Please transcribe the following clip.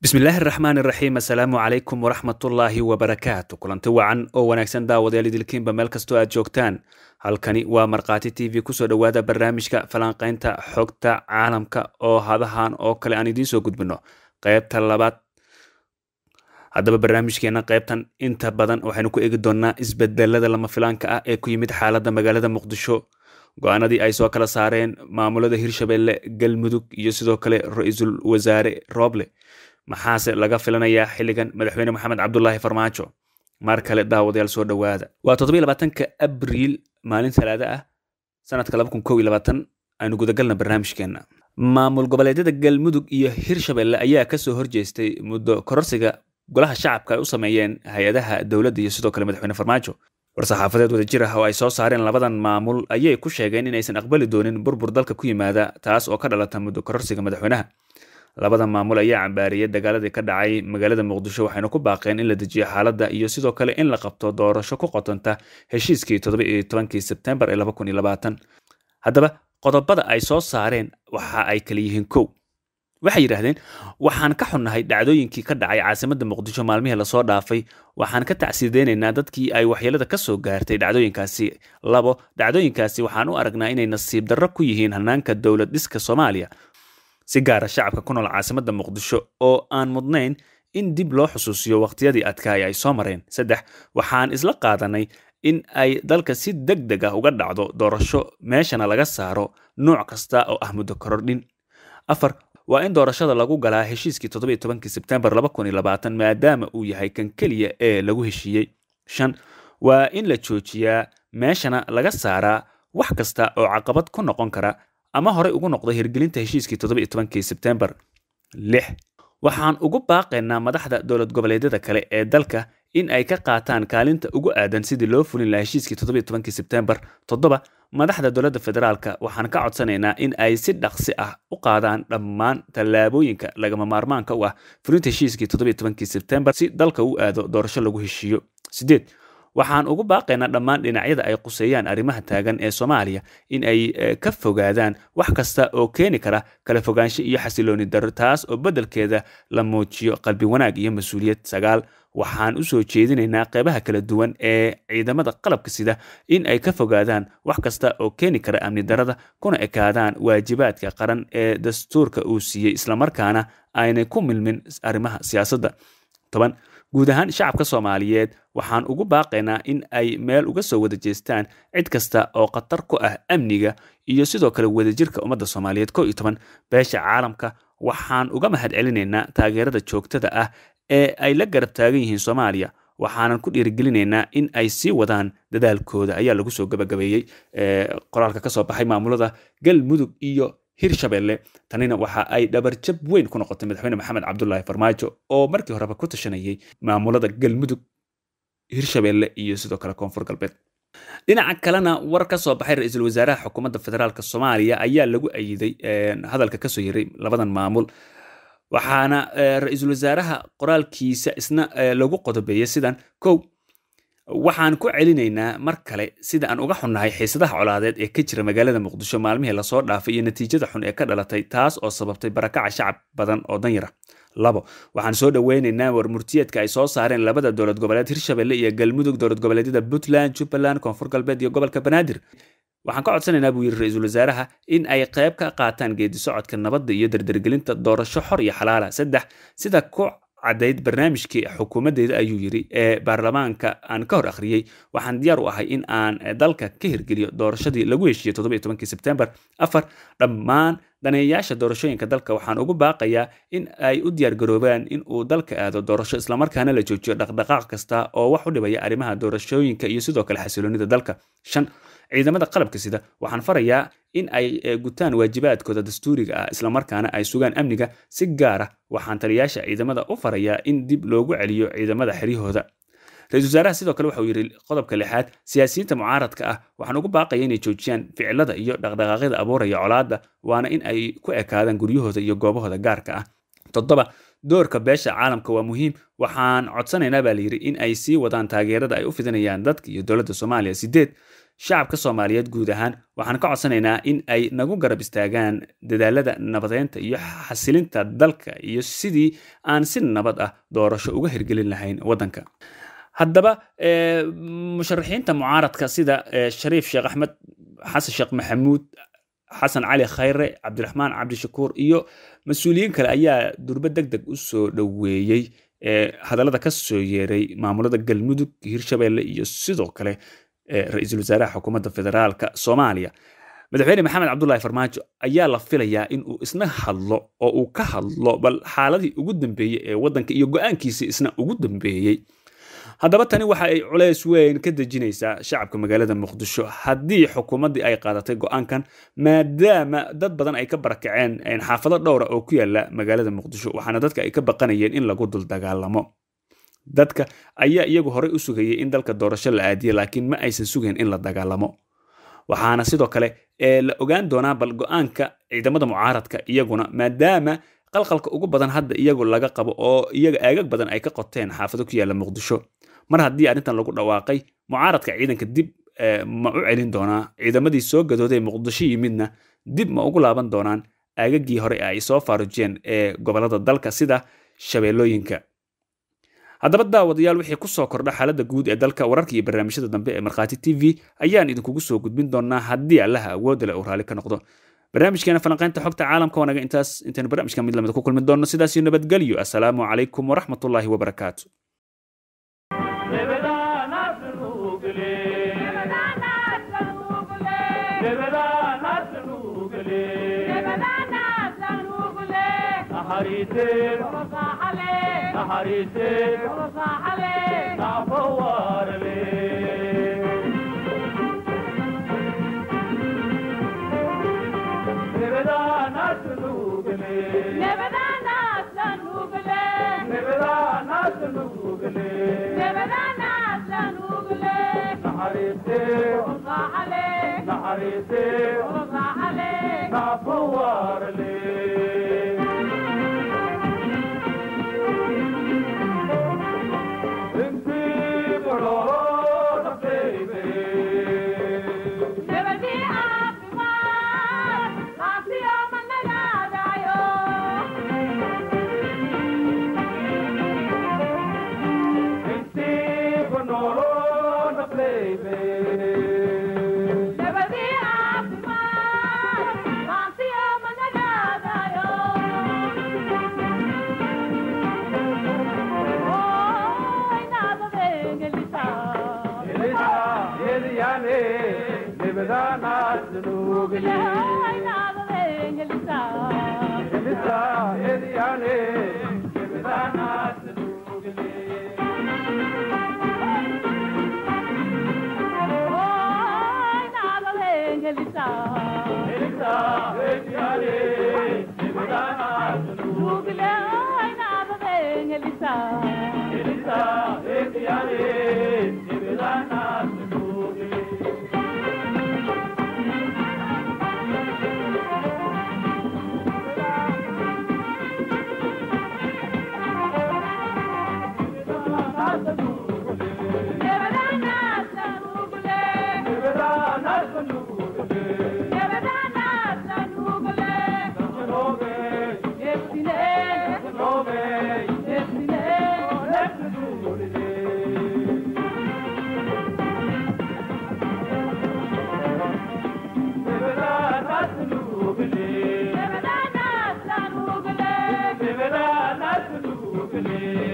bismillaahi araxmaan iraxiim assalaamu calaykum waraxmatullaahi wabarakaatu kulanti wacan oo wanaagsan daawadayaal idilkiinba meel kastoo aad joogtaan halkani waa markhaati t v kusoo dhowaada barnaamijka falanqaynta xogta caalamka oo hadahan oo kale aan idiin soo gudbino qaybta labaad haddaba barnaamijkeena qaybtan inta badan waxaynu ku eegi doonnaa isbedelada lama filaanka ah ee ku yimid xaaladda magaalada muqdisho go-aanadii ay soo kala saareen maamulada hirshabelle galmudug iyo sidoo kale ra-iisul wasaare rooble maxaase laga filanayaa xilligan madaxweyne maxamed cabdulaahi farmaajo mar kale daawadayaal soo dhowaada waa toddobiy labaatanka abriil maalin talaada ah sanadka laba kun kow iyo labaatan aynu gudagalna barnaamijkeena maamul goboleedyada galmudug iyo hirshabelle ayaa kasoo horjeestay muddo kororsiga golaha shacabka ay u sameeyeen hay-adaha dowladda iyo sidoo kale madaxweyne farmaajo war-saxaafadeed wadajir ah oo ay soo saareen labadan maamul ayay ku sheegeen inaysan aqbali doonin burbur dalka ku yimaada taas oo ka dhalata muddo kororsiga madaxweynaha labada maamul ayaa cambaariyay dagaaladii ka dhacay magaalada muqdisho waxayna ku baaqeen in la dejiyo xaaladda iyo sidoo kale in la qabto doorasho ku qotonta heshiiskii toddoba-iyo tobankii sebtembar ee laba kun iyo labaatan haddaba qodobada ay soo saareen waxa ay kala yihiin kow waxay yidhaahdeen waxaan ka xunnahay dhacdooyinkii ka dhacay caasimadda muqdisho maalmihii lasoo dhaafay waxaan ka tacsideynaynaa dadkii ay waxyeelada ka soo gaartay dhacdooyinkaasi labo dhacdooyinkaasi waxaan u aragnaa inay nasiib darro ku yihiin hannaanka dowlad dhiska soomaaliya si gaara shacabka ku nool caasimadda muqdisho oo aan mudnayn in dib loo xusuusiyo wakhtiyadii adkaay ay soo mareen saddex waxaan isla qaadanay in ay dalka si deg deg ah uga dhacdo doorasho meeshana laga saaro nooc kasta oo ah muddo korordhin afar waa in doorashada lagu galaa heshiiskii toddobiyo tobankii sebtembar laba kun iyo labaatan maadaama uu yahay kan keliya ee lagu heshiiyey shan waa in la joojiyaa meeshana laga saaraa wax kasta oo caqabad ku noqon kara ama horey ugu noqday hirgelinta heshiiskii toddobiyo tobankii sebtembar lix waxaan ugu baaqaynaa madaxda dowlad goboleedyada kale ee dalka in ay ka qaataan kaalinta ugu aadan sidii loo fulin lahaa heshiiskii toddobiyo tobankii sebtembar toddoba madaxda dowladda federaalka waxaan ka codsanaynaa in ay si dhaqsi ah u qaadaan dhammaan tallaabooyinka lagama maarmaanka u ah fulinta heshiiskii toddobiyo tobankii sebtembar si dalka u aado doorasho lagu heshiiyo sideed waxaan ugu baaqaynaa dhammaan dhinacyada ay quseeyaan arrimaha taagan ee soomaaliya in ay ka fogaadaan wax kasta oo keeni kara kala fogaansho iyo xasilooni darro taas oo beddelkeeda la muujiyo qalbi wanaag iyo mas-uuliyad sagaal waxaan u soo jeedinaynaa qeybaha kala duwan ee ciidamada qalabka sida in ay ka fogaadaan wax kasta oo keeni kara amni darrada kuna ekaadaan waajibaadka qaran ee dastuurka uu siiyey islamarkaana aynay ku milmin arrimaha siyaasadda toban guud ahaan shacabka soomaaliyeed waxaan ugu baaqaynaa in ay meel uga soo wada jeestaan cid kasta oo khatar ku ah amniga iyo sidoo kale wadajirka ummadda soomaaliyeed ko iyo toban beesha caalamka waxaan uga mahad celinaynaa taageerada joogtada ah ee ay la garab taagan yihiin soomaaliya waxaanan ku dhiirigelinaynaa in ay sii wadaan dadaalkooda ayaa lagu soo gabagabeeyey qoraalka ka soo baxay maamulada galmudug iyo hirshabelle tanina waxa ay dhabarjab weyn ku noqotay madaxweyne maxamed cabdulaahi farmaajo oo markii horeba ku tashanayay maamulada galmudug hirshabelle iyo sidoo kale koonfur galbeed dhinaca kalena war ka soo baxay ra-iisul wasaaraha xukuumadda federaalk soomaaliya ayaa lagu ayiday hadalka kasoo yaray labadan maamul waxaana ra-iisul wasaaraha qoraalkiisa isna lagu qodobeeyay sidan kow waxaan ku celinaynaa mar kale sida aan uga xunnahay xiisadaha colaadeed ee ka jira magaalada muqdisho maalmihii lasoo dhaafay iyo natiijada xun ee ka dhalatay taas oo sababtay barakaca shacab badan oo danyara labo waxaan soo dhoweynaynaa war murtiyeedka ay soo saareen labada dowlad goboleed hirshabelle iyo galmudug dowlad goboleedyada puntland jubbaland koonfur galbeed iyo gobolka banaadir waxaan ka codsanaynaa buu yidhi ra-iisul wasaaraha in ay qayb ka qaataan geedi socodka nabadda iyo dardargelinta doorasho xor iyo xalaala saddex sida ku caddayd barnaamijkii xukuumaddeeda ayuu yidhi ee baarlamaanka aan ka hor akhriyey waxaan diyaar u ahay in aan dalka ka hirgeliyo doorashadii lagu heshiiyey toddobiyo tobankii sebtembar afar dhammaan daneeyayaasha doorashooyinka dalka waxaan ugu baaqayaa in ay u diyaargaroobaan in uu dalka aado doorasho islamarkaana la joojiyo dhaqdhaqaaq kasta oo wax u dhibaya arrimaha doorashooyinka iyo sidoo kale xasiloonida dalka shan ciidamada qalabka sida waxaan farayaa in ay gutaan waajibaadkooda dastuuriga ah islamarkaana ay sugaan amniga si gaara waxaan taliyaasha ciidamada u farayaa in dib loogu celiyo ciidamada xeryahooda ra-isul wasaaraha sidoo kale waxa uu yidhi qodobka lixaad siyaasiyiinta mucaaradka ah waxaan ugu baaqaya inay joojiyaan ficilada iyo dhaqdhaqaaqyada abuuraya colaadda waana in ay ku ekaadaan guryahooda iyo goobahooda gaarka ah toddoba doorka beesha caalamka waa muhiim waxaan codsanaynaa baa layidhi in ay sii wadaan taageerada ay u fidinayaan dadka iyo dowladda soomaaliya sideed shacabka soomaaliyeed guud ahaan waxaan ka codsanaynaa in ay nagu garab istaagaan dadaalada nabadeynta iyo xasilinta dalka iyo sidii aan si nabad ah doorasho uga hirgelin lahayn waddanka haddaba musharaxiinta mucaaradka sida shariif sheekh axmed xasan sheekh maxamuud xasan cali khayre cabdiraxmaan cabdishakuur iyo mas-uuliyiin kale ayaa durbe deg deg u soo dhoweeyey hadallada ka soo yeeray maamulada galmudug hirshabelle iyo sidoo kale ra-iisul wasaaraha xukuumadda federaalka soomaaliya madaxweyne maxamed cabdulahi farmaajo ayaa la filayaa in uu isna hadlo oo uu ka hadlo bal xaaladii ugu dambeeyey ee waddanka iyo go-aankiisii isna ugu dambeeyey haddaba tani waxa ay culays weyn ka dejinaysaa shacabka magaalada muqdisho haddii xukuumaddii ay qaadatay go-aankan maadaama dad badan ay ka barakaceen xaafado dhowra oo ku yaala magaalada muqdisho waxaana dadka ay ka baqanayeen in lagu dul dagaalamo dadka ayaa iyagu horey u sugayay in dalka doorasho la aadiye laakiin ma aysan sugayn in la dagaalamo waxaana sidoo kale la ogaan doonaa bal go-aanka ciidamada mucaaradka iyaguna maadaama qalqalka ugu badan hadda iyagu laga qabo oo iyaga aagag badan ay ka qoteen xaafado ku yaala muqdisho mar haddii arrintan lagu dhawaaqay mucaaradka ciidanka dib ma u celin doonaa ciidamadii soo gadooday muqdisho yimidna dib ma ugu laaban doonaan aagagii hore ay soo faarujeen ee gobolada dalka sida shabeellooyinka haddaba daawadayaal wixii ku soo kordha xaaladda guud ee dalka wararka iyo barnaamijyada dambe ee markhaati t v ayaan idinkugu soo gudbin doonaa haddii allaha awoodda leh uu raalli ka noqdo barnaamijkeena falanqaynta xogta caalamka wanaga intaas intaynu barnaamijka mid lamida ku kulmi doonno sidaasiyo nabadgelyo assalaamu calaykum waraxmatullaahi wabarakaatu Thank you.